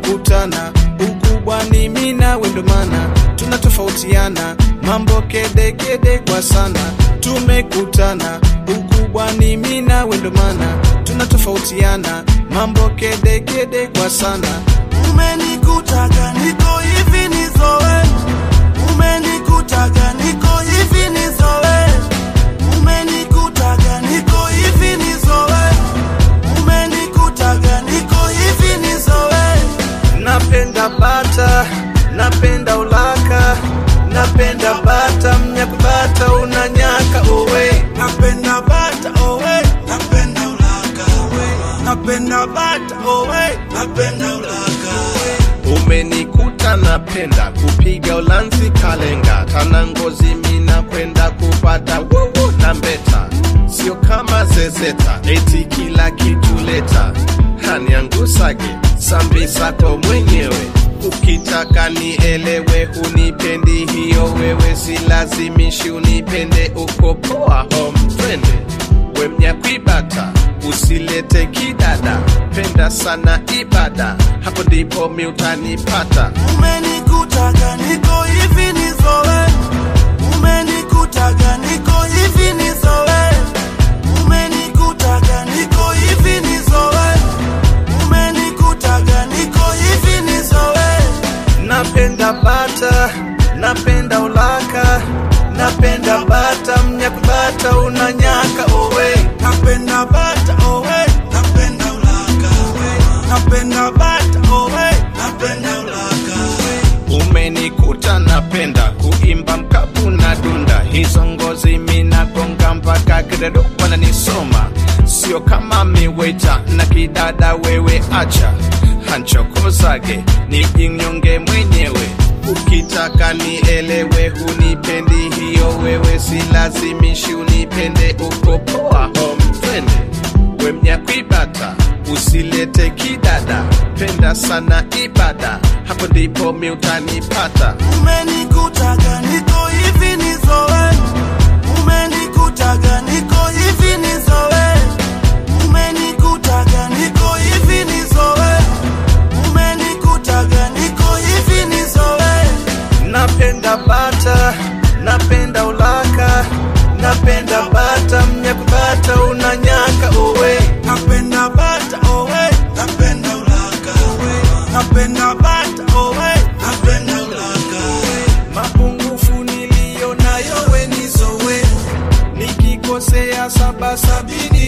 tumekutana ukubwa ni mimi nawe ndo maana tunatofautiana mambo kedekede kwa sana tumekutana ukubwa ni mimi nawe ndo maana tunatofautiana mambo kedekede kwa sana umenikutaga niko hivi nizoe umenikutaga niko hivi nizoe umenikutaga niko hivi nizoe umenikutaga niko hivi nizoe napenda bata napenda ulaka napenda bata mnyakubata unanyaka owe napenda bata owe napenda ulaka owe napenda bata owe napenda ulaka owe umenikuta napenda kupiga ulanzi kalenga tana ngozi mina kwenda kupata wowo na mbeta sio kama zezeta eti kila kitu leta haniangusage sambi zako mwenyewe ukitaka nielewe hunipendi hiyo wewe silazimishi unipende uko poa home twende wemnyakwibata usilete kidada penda sana ibada hapo ndipo mi utanipata umenikutaga niko hivi nizoe umenikutaga niko hivi nizoe umenikutaga niko hivi nizoe umenikutaga niko hivi nizoe napenda bata napenda ulaka napenda bata mnyakubata unanyaka owe napenda bata owe napenda ulaka owe napenda bata owe napenda ulaka owe umenikuta napenda kuimba mkapu na dunda hizo ngozi minagonga mpaka kidedo wananisoma sio kama miweta na kidada wewe acha hanchokozage nijinyonge mwenyewe ukitaka nielewe hunipendi hiyo wewe silazimishi unipende uko poa home twende wemnyakwibata usilete kidada penda sana ibada hapo ndipo mi utanipata umenikutaga niko hivi nizoe umenikutaga niko hivi nizoe umenikutaga niko hivi nizoe umenikutaga niko hivi nizoe napenda bata napenda ulaka napenda bata mnyakubata unanyaka owe napenda bata owe napenda ulaka owe napenda bata owe napenda ulaka owe mapungufu niliyo nayo we nizowe nikikosea saba sabini